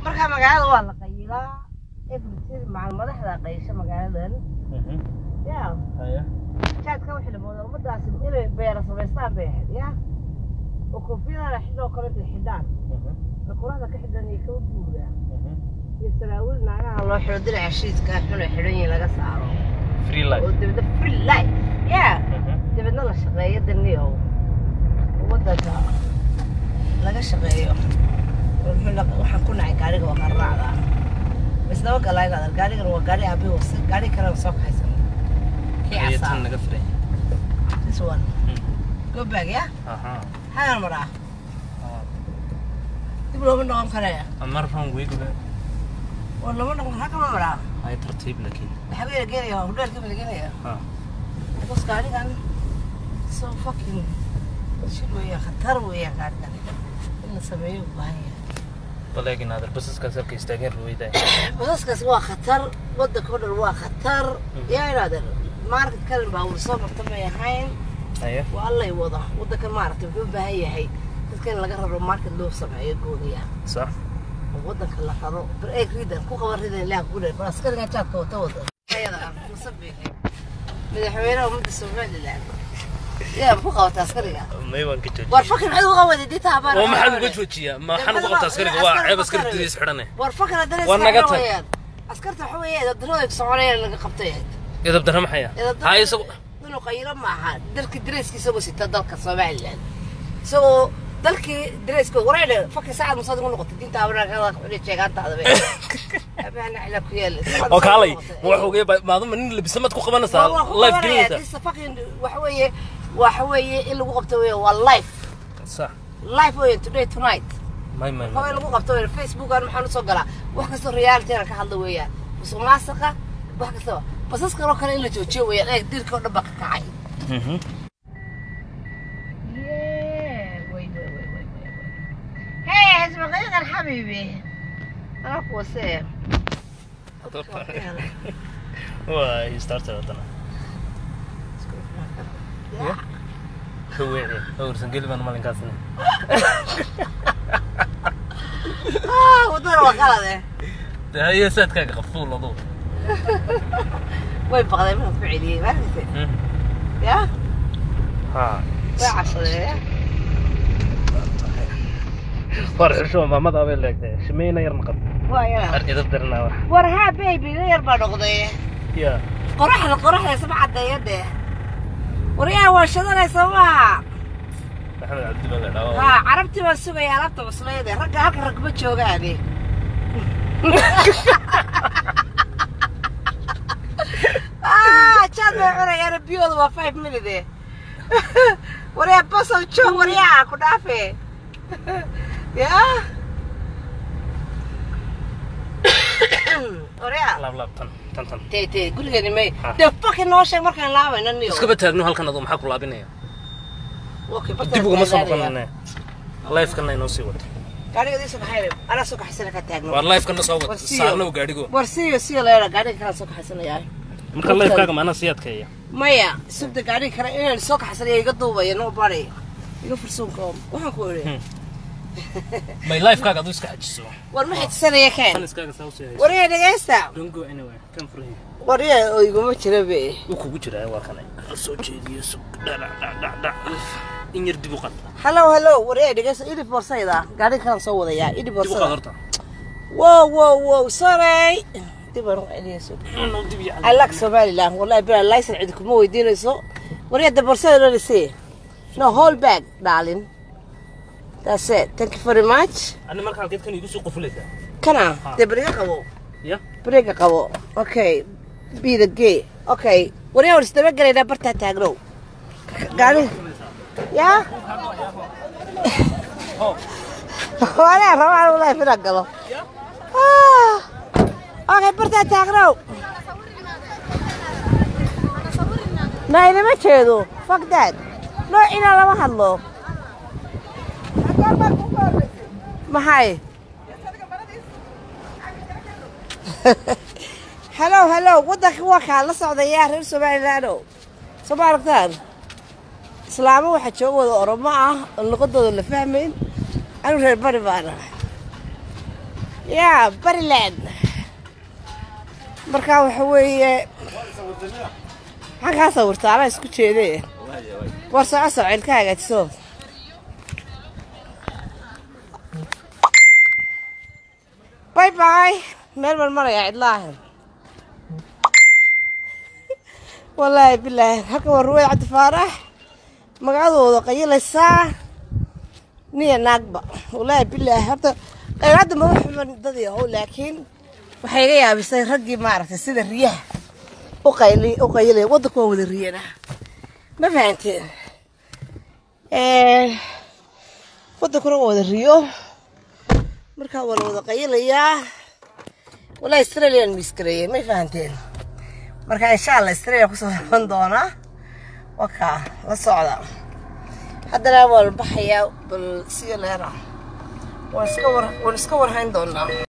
markaa magaalada waa la qayilaa everything macal madaxda qaysha magaaladan ya haya jaadka waxay la moodaa ummadaasi inay beera samaystaan bay ahayd ya oo koofiyadana xidhoo kale intay xidhaan oo quraxda ka xidhan iyo kaba buuda iyo saraawiil naagaha loo xidho dinaca shiidka xun ay xidhan yihiin laga saaro free oo life dibadna free life ya dibadna la shaqeeyo daniyow waddanka laga shaqeeyo Wuxuu la- waxaan ku nacay gaariga waa qarraacda isdaba galaynada gaarigan waa gaari aabi wasa gaari kalena soo kaxaysan kii tan casaa naga firay this one go back ya aha hagan maraa dib looma noqon karaya amar ran weygule oo looma noqon kara kama maraa ay tartiib laakiin maxaa la geenaya hudheelka la geenaya ha because gaarigan so fucking shil weeyaan khatar weeyaan gaarigan in la sameeyo u baahan yahay baleegin aadar basaskaas halka istaageen ruweyda basaskaas waa khatar waddanka oo dhan waa khatar yaa inaadan market kalin baa wada soo marta may ahayn haya waa allay wada waddanka maaragtay wuxuu u baahan yahay dadka in laga raro market loo sameeyo gooniya sax oo waddanka la raro bar eeg ridan ku qaban ridan ilaah ku dheer bar askariga jaadka wata wada ayada ah musabiixi madaxweynaha ummadda somaliland yaa ku qabata askariga may waan ka joojiya war fakir maxaad uga wada dinta habaan oo maxaad uga joojiyaa maxaan uga qabtaa askariga waa ceeb askari duniis xidhane war fakir haddana War naga tag. weeyaan askarta waxa weeye eedadarooda soconayaan laga qabtay ahayd edab darra maxaya ha isagu inuu qaylo maaha dalkii dareeska isagoo sita dalka somaliland isagoo dalkii dareeska wareedhe fakir saacad musaad ugu noqotay dinta abanaagada xuli sheegaantaada be abahana cila ku yaala oo kaalay ma wax ogey maaduma nin labisamaad ku qabanaysaa life gelinaysaa fakin waxa weeye waxa weeye in lagu qabto weeye waa life sax life weeye today tonight may may haween lagu qabto weeye facebook aan maxaan usoo galaa wax kastoo reality aan ka hadla weeyaan musuq maasuqa wax kastaba basas kaloo kale in la joojiyo weeyaan eeg dilka oo dhan baa ka kacay Hey, اسمعي حبيبي انا كوسه waa starter haddana haweece hawrsan geli baan malinkaasna اه ودور وقالده de haye saadkaaga qafuul aduu way baqday ma ku celiyay ma aragtay ya ha way cashaday war xisho maamada abay leegtay shimeyna yar naqad waa yara ar idab darnaa wax war haa baby yar baa noqday ya qoraxda qoraxda isma cadeeya dee war yaa waa shadanaysa maaha maxamed cabdilla la dhawo haa carabtii baan sugaya alaabta cuslayde ragga halka rag ma joogaani Ah, jaad bay cunayaan biyooda waa five minute waryaa basow joog waryaa ku dhaafe yaa waryaa laab laab tan tan tan tee tee gurigeeni may Ha. dee fucking noo sheeg markaan laabayno niyo iskaba taagno halkan aduu maxaa ku laabinaya Okay, bartaan dib ugama soo ilaaliya. noqonane lifekana inoo sii wato gaariga diisa kaxayna anaa soo kaxaysana ka taagno waar lifekana soo War wato siiyo. saarnow gaadhigo war siiyo siiyo leera gaariga kalaan soo kaxaysanayaa marka lifekaaga maanaa sii adkeeya maya subda gaariga kale inaan soo kaxaysanaya iga duubaya no bari iga fursuunka waxaan ku iri may lifekaaga aduu iska xajiso war ma xijsanaya kan keen iskaaga saa usii hayso wariya dhegaysta don't go anywhere kan furahi wariya oo iguma jira be wuu kugu jiraa waa kanay soo jeediyo sug dhadhac dhadhac dhac in yar dib u qad hallow hallow wariya dhegaysta idi borsayda gaariga kalaan soo wadayaa idi dib u qad borsada horta wow wow wow sorry dib aan u celiya sug no dib iyo I like Somaliland. Wallahi bila license cid kuma weydiinayso. Wariya da borsada loo lisay. No hold back, darling. That's it. Thank you very much. ani marka halkeed kan igu soo qofulaysaa Kana, Ha. de briga qabo. ya Briga qabo. Okay. Be the gay. Okay. Wariya war isdaba galayna barta taagno. Gaari. Ya? Wariya rabaa wallahi fira galo. Ah. Okay, barta taagno. Na inama jeedo. Fuck that. Noocina lama hadlo. Maxay? hello hello waddanka waa kaa la socdayaa reer somalilaano soo ma aragtaan islaamo waxaa jooga wada oromo ah oo luqadooda la fahmayn anigu reer bari baan ahay ya bariland marka waxa weeye maxaan kaa sawirtaa anaa isku jeede war soco soco ilka hagaajiso bay bay meel baan marayaa cidlaahan wallaahi bilaahi halkan waa ruweyd cabdi faarax magacadooda qayilaysaa niya naagba wallaahi bilaahi horta qaybadda maba xuman dad yahow laakiin waxay iga yaabisay raggii maaragtay sida riyaha u qayli u qayilaya waddanku waa wada riyana ma fahanteen waddankuna waa wada riyo markaa waa la wada qayilayaa wallahi australian miskareeyey may fahanteen marka insha allah australia kusoo noqon doonaa wakaa la socda haddana waa la baxayaa bal siyo leera waan iska war waan iska warhayn doonaa